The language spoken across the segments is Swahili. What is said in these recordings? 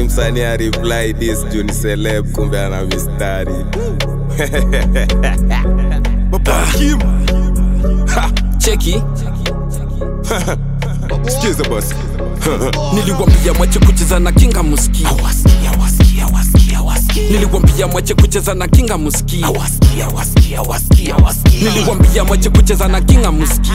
utadhani msanii areply this juu ni celeb kumbe ana mistari cheki sikiza basi niliwambia mwache kucheza na kinga muski niliwambia mwache kucheza na kinga muski niliwambia mwache kucheza na kinga muski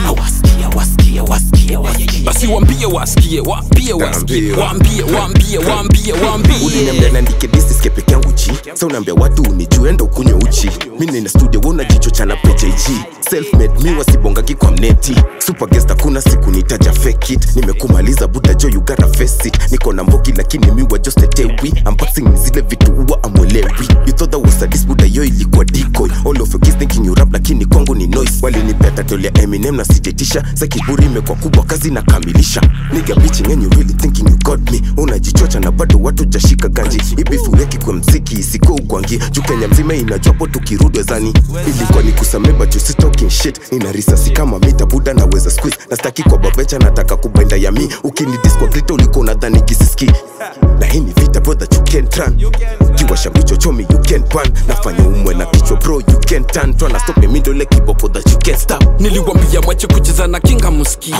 basi wambie wasikie wambie wasikie wambie wambie wambie wambie uliniambia naandike disiske peke yangu chi sa unaambia watu unijue enda ukunywe uchi mi nina studio wona jicho chana pjg selfmade mi wasibongaki kwa mneti superguest hakuna siku nitaja fake it nimekumaliza buda jo you gotta face it niko na mbogi lakini mi wa just a tewi unboxing ni zile vitu huwa amwelewi you thought that was a diss buda yo ilikuwa decoy all of your kids thinking you rap lakini kwangu ni noise walinipea title ya eminem na sijetisha sa kiburi imekuwa kubwa kazi nakamilisha nigga bitching and you really thinking you got me unajichocha na bado watu jashika ganji ibifu yeki kwa mziki isiko ugwangi juu kenya mzima inajua po tukirudi wezani ilikuwa ni kusameba juu si talking shit nina risasi kama mita buda naweza squeeze na staki kwa babecha nataka kubenda ya mi ukinidis kwa grita ulikuwa unadhani kisiski na hii ni vita brother you can't run kiwasha mbicho chomi you can't pan nafanya umwe na kichwa bro you can't turn tryna stop me mindole kiboko that you can't stop niliwambia mwache kucheza na kinga muski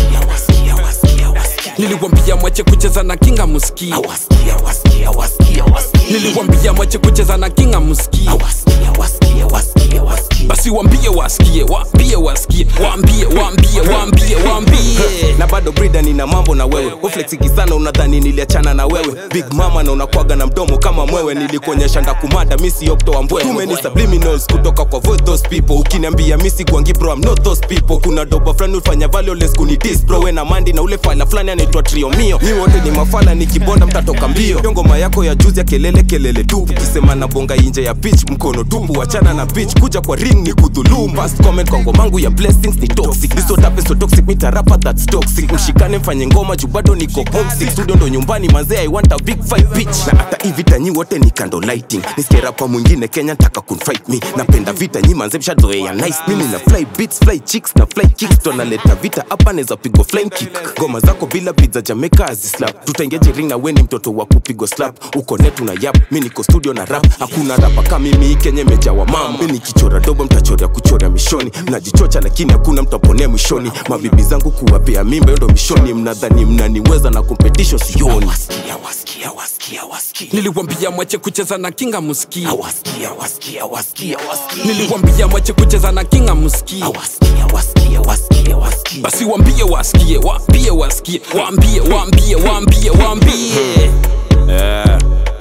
niliwambia mwache kucheza na kinga muski niliwambia mwache kucheza na kinga muski basi wambie wasikie wambie wasikie wambie wambie wambie wambie na bado brida nina mambo na wewe uflexiki sana unadhani niliachana na wewe big mama na unakwaga na mdomo kama mwewe nilikuonyesha ndakumada misi oktoa mbwe too many subliminals kutoka kwa voice those people ukiniambia misi gwangi bro I'm not those people kuna doba fulani ufanya valueless kunidis bro we na mandi na ule fala fulani anaitwa triomio nyi wote ni mafala nikibonda mtatoka mbio yo ngoma yako ya juzi ya kelele kelele tupu kisema na bonga inje ya pitch mkono tupu wachana na bitch kuja kwa ring ni kudhulumu past comment kwa ngomangu ya blessings ni toxic this what happens so toxic meet rapa that's toxic mshikane mfanye ngoma juu bado niko homesick studio ndo nyumbani manze i want a big fight bitch na hata hii vita nyi wote ni kando lighting nisikie rapa mwingine kenya ntaka kunfight me napenda vita nyi manze mshazoea nice mimi na fly beats fly chicks na fly kicks tonaleta vita hapa naweza pigwa flying kick ngoma zako bila beats za jamaica azislap tutaingeje ring na we ni mtoto wa kupigwa slap uko netu na yap mi niko studio na rap hakuna rapa kama mimi kenya mejawa mama mi nikichora dobo mtachorea kuchora mishoni mnajichocha lakini hakuna mtaponea mwishoni mabibi zangu kuwapea mimba hiyo ndo mishoni mnadhani mnaniweza na kompetisho sioni niliwambia mwache kucheza na kinga muski niliwambia mwache kucheza na kinga muski basi wambie wasikie wambie wasikie wambie wambie wambie wambie